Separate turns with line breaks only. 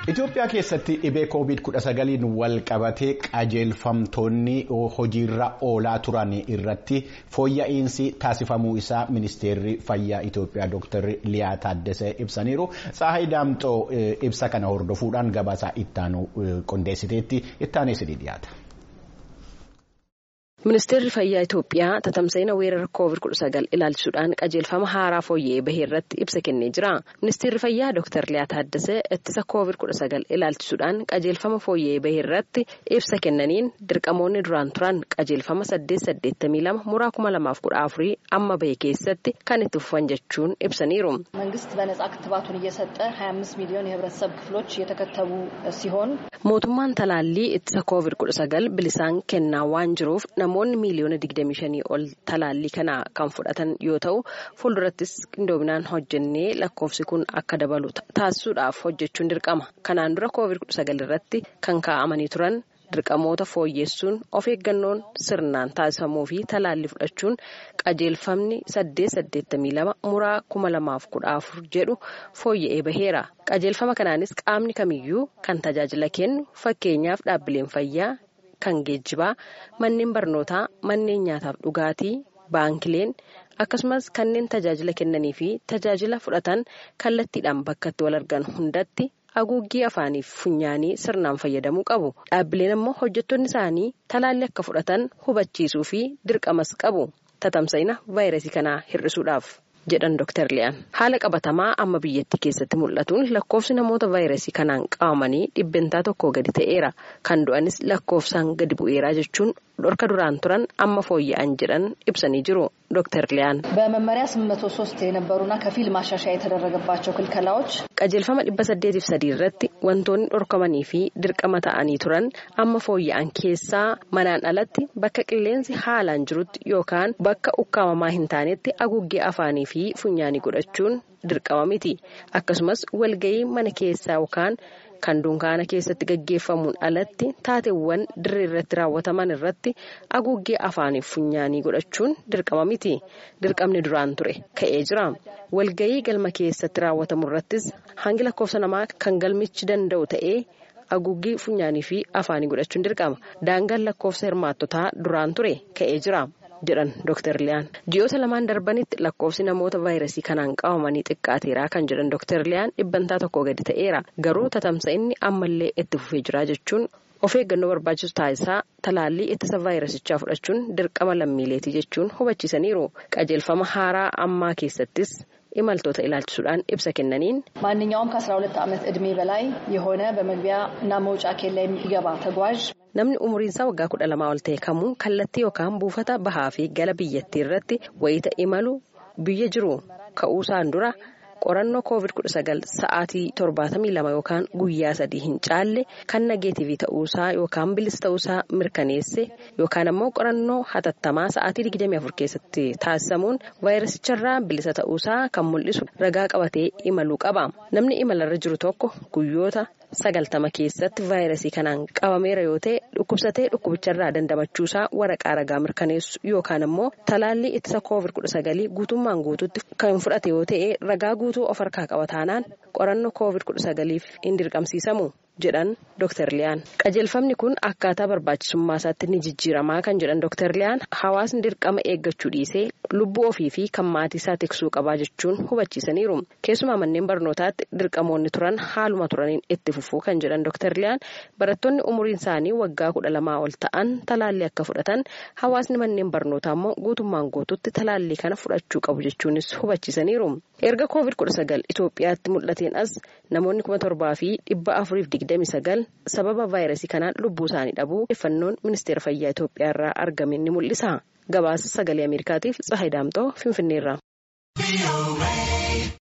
Itoophiyaa keessatti dhibee COVID-19 wal qabatee qajeelfamtoonni hojiirra oolaa turan irratti fooyya'insi taasifamuu isaa ministeerri fayyaa Itoophiyaa Dr. Liyaa Taaddasee ibsaniiru. Tsaahay Daamxoo ibsa kana hordofuudhaan gabaasaa ittaanu qondeessiteetti ittaanee sidii dhiyaata.
Ministeerri fayyaa Itoophiyaa tatamsa'ina weerara COVID-19 ilaalchisuudhaan qajeelfama haaraa fooyya'ee bahee irratti ibsa kennee jira. Ministeerri fayyaa Dr. Liyaa Taaddasee ittisa COVID-19 ilaalchisuudhaan qajeelfama fooyya'ee bahee irratti ibsa kennaniin dirqamoonni duraan turan qajeelfama 882 muraa 2014 amma bahe keessatti kan itti fufan jechuun ibsaniiru.
መንግስት በነጻ ክትባቱን እየሰጠ 25 ሚሊዮን የህብረተሰብ ክፍሎች የተከተቡ ሲሆን
mootummaan talaallii ittisa COVID-19 bilisaan kennaa waan jiruuf namoonni miiliyoona 25 ol talaallii kana kan fudhatan yoo ta'u fuuldurattis qindoominaan hojjennee lakkoofsi kun akka dabalu taasisuudhaaf hojjechuun dirqama kanaan dura COVID-19 irratti kan kaa'amanii turan dirqamoota fooyyessuun of eeggannoon sirnaan taasifamuu fi talaallii fudhachuun qajeelfamni 882 muraa 2014 jedhu fooyya'ee baheera qajeelfama kanaanis qaamni kamiyyuu kan tajaajila kennu fakkeenyaaf dhaabbileen fayyaa. kan geejjibaa manneen barnootaa manneen nyaataaf dhugaatii baankileen akkasumas kanneen tajaajila kennanii fi tajaajila fudhatan kallattiidhaan bakka itti wal argan hundatti haguuggii afaanii fi funyaanii sirnaan fayyadamuu qabu dhaabbileen ammoo hojjettoonni isaanii talaallii akka fudhatan hubachiisuu fi dirqamas qabu tatamsa'ina vaayirasii kanaa hir'isuudhaaf. jedhan Dr. Liyaan haala qabatamaa amma biyyattii keessatti mul'atuun lakkoofsi namoota vaayirasii kanaan qabamanii dhibbentaa tokko gadi ta'eera kan du'anis lakkoofsaan gadi bu'eeraa jechuun dhorka duraan turan amma fooyya'an jedhan ibsanii jiru Dr. Liyaan.
በመመሪያ 803 የነበሩና ከፊል ማሻሻያ የተደረገባቸው ክልከላዎች
qajeelfama dhibba saddeetiif sadii irratti wantoonni dhorkamanii fi dirqama ta'anii turan amma fooyya'an keessaa manaan alatti bakka qilleensi haalaan jirutti yookaan bakka ukkaamamaa hin taanetti haguuggee afaanii fi funyaanii godhachuun dirqama miti akkasumas walga'ii mana keessaa yookaan kan dunkaana keessatti gaggeeffamuun alatti taateewwan dirree irratti raawwataman irratti haguuggee afaanii funyaanii godhachuun dirqama miti dirqamni duraan ture ka'ee jira walga'ii galma keessatti raawwatamu irrattis hangi lakkoofsa namaa kan galmichi danda'u ta'ee haguuggii funyaanii fi afaanii godhachuun dirqama daangaan lakkoofsa hirmaattotaa duraan ture ka'ee jira. jedhan Dr. Liyaan ji'oota lamaan darbanitti lakkoofsi namoota vaayirasii kanaan qabamanii xiqqaateeraa kan jedhan Dr. Liyaan dhibbantaa tokko gadi ta'eera garuu tatamsa'inni ammallee itti fufee jira jechuun of eeggannoo barbaachisu taasisaa talaallii ittisa vaayirasichaa fudhachuun dirqama lammiileetii jechuun hubachiisaniiru qajeelfama haaraa ammaa keessattis imaltoota ilaalchisuudhaan ibsa kennaniin
ማንኛውም ከ12 ዓመት ዕድሜ በላይ የሆነ በመግቢያ እና መውጫ ኬላ የሚገባ ተጓዥ
namni umriin isaa waggaa kudha lamaa ol ta'e kamuu kallattii yookaan buufata bahaa fi gala biyyattii irratti wayita imalu biyya jiru ka'uusaan dura qorannoo covid-19 sa'aatii 72 yookaan guyyaa sadii hin caalle kan nageetiivii ta'uusaa yookaan bilisa ta'uusaa mirkaneesse yookaan ammoo qorannoo hatattamaa sa'aatii 24 keessatti taasisamuun vaayirasicharraa bilisa ta'uusaa kan mul'isu ragaa qabatee imaluu qaba namni imalarra jiru tokko guyyoota. sagaltama keessatti vaayirasii kanaan qabameera yoo ta'e dhukkubsatee dhukkubicharraa dandamachuusaa waraqaa ragaa mirkaneessu yookaan ammoo talaallii ittisa koovid kudha sagalii guutummaan guutuutti kan fudhate yoo ta'e ragaa guutuu of harkaa qaba taanaan qorannoo koovid kudha sagaliif hin dirqamsiisamu jedhan Dr. Liyaan. Qajeelfamni kun akkaataa barbaachisummaa isaatti ni jijjiiramaa kan jedhan Dr. Liyaan hawaasni dirqama eeggachuu dhiisee lubbuu ofii fi kan maatii isaa tiksuu qabaa jechuun hubachiisaniiru. Keessumaa manneen barnootaatti dirqamoonni turan haaluma turaniin itti fufuu kan jedhan Dr. Liyaan barattoonni umuriin isaanii waggaa kudha lamaa ol ta'an talaallii akka fudhatan hawaasni manneen barnootaa immoo guutummaan guututti talaallii kana fudhachuu qabu jechuunis hubachiisaniiru. Erga koovid kudha sagal Itoophiyaatti mul'ateen as namoonni kuma torbaa fi dhibba afuriif digdami sagal sababa vaayirasii kanaan lubbuu isaanii dhabuu odeeffannoon ministeera fayyaa Itoophiyaa irraa argame ni mul'isa. Gabaasa sagalee Ameerikaatiif Tsahayi Daamxoo Finfinneerraa.